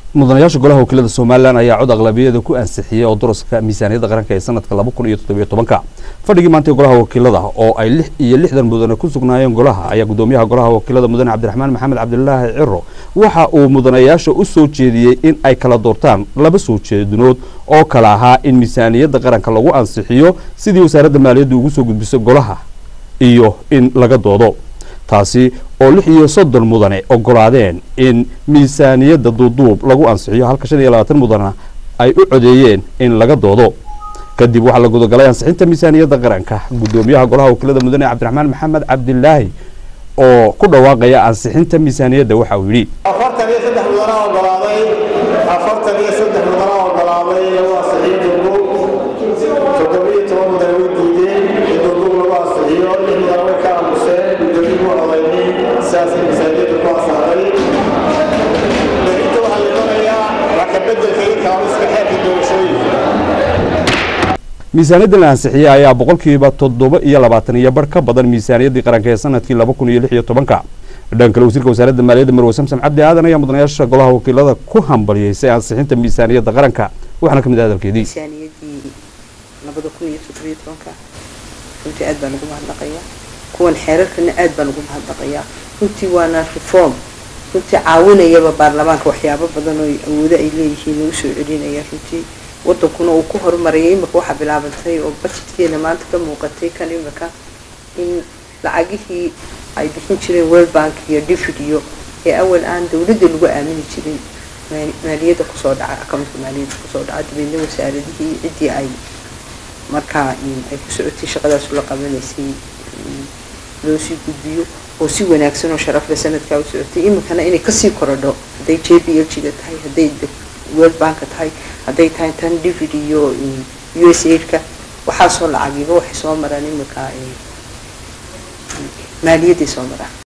mudanayaasha golaha wakiilada somalilan ayaa cod aqlabiyada ku ansixiyey oo duraska miisaaniyadda qaranka ee sanadka laba kun iyo toddobiyo tobanka fadhigii maantay golaha wakiilada oo ay lix iyo lixdan mudane ku sugnaayeen golaha ayaa gudoomiyaha golaha wakiilada mudane cabdiraxmaan maxamed cabdilaahi ciro waxa uu mudanayaasha u soo jeediyey in ay kala doortaan laba soo jeedinood oo kala ahaa in miisaaniyadda qaranka lagu ansixiyo sidii wasaaradda maaliyadda ugu soo gudbiso golaha iyo in laga doodo taasi oo lix iyo soddon mudane ogolaadeen in miisaaniyadda duuduub lagu ansixiyo halka shan iyo labaatan mudana ay u codeeyeen in laga doodo kadib waxaa la gudagalay ansixinta miisaaniyadda qaranka gudoomiyaha golaha wakiilada mudane cabdiraxmaan maxamed cabdilaahi oo ku dhawaaqaya ansixinta miisaaniyadda waxa uu yidhi afartan iyo saddex mudana ogolaaday afartan iyo saddex mudana ogolaaday lagu ansixiyo duuduub toddobiyo toban mudane way diideen in duuduub lagu ansixiyo lix mudane way ka aamuseen gudoomiyi mu odaynin sidaasay miisaaniyadda ku ansaxday berrinta waxaa la doonayaa wax ka beddelka iyo kaamiska xeerka doorashooyinka miisaaniyaddan la ansixiyey ayaa boqolkiiba toddoba iyo labaatan iyo bar ka badan miisaaniyaddii qaranka ee sanadkii laba kun iyo lix iyo tobanka dhan kale wasiirka wasaaradda maaliyadda marwe samsam cabdi aadan ayaa mudanayaasha golaha wakiilada ku hambalyeysay ansixinta miisaaniyadda qaranka waxaana ka mid ah hadalkeedii miisaaniyadii labada kun iyo toddobiyo tobanka runtii aad baan ugu mahadnaqayaa kuwan xeerarkana aad baan ugu mahadnaqayaa runtii waana reform runtii caawinayaba baarlamaanka waxyaabo badan oo awoodo ay leeyihiin lagu soo celinaya runtii wadankuna uu ku horumarayay imika waxaa bilaabantay oo budgetkeena maanta ka muuqatay kan imika in lacagihii ay bixin jireen world bank iyo david iyo ee awal aan dawladda lagu aamini jirin maaliyadda kusoo dhaca accountka maaliyadda kusoo dhaca dabeedna wasaaradihii ciddii ay markaa ay ku socotay shaqadaas la qabanaysay loo sii gudbiyo oo si wanaagsan oo sharafle sanadkaa u socotay iminkana inay kasii korodho hadday j b l g-da tahay hadday world banka tahay hadday tahay tan david iyo u s aidka waxaasoo lacagiba waxay soo maraan iminka maaliyadday soo maraan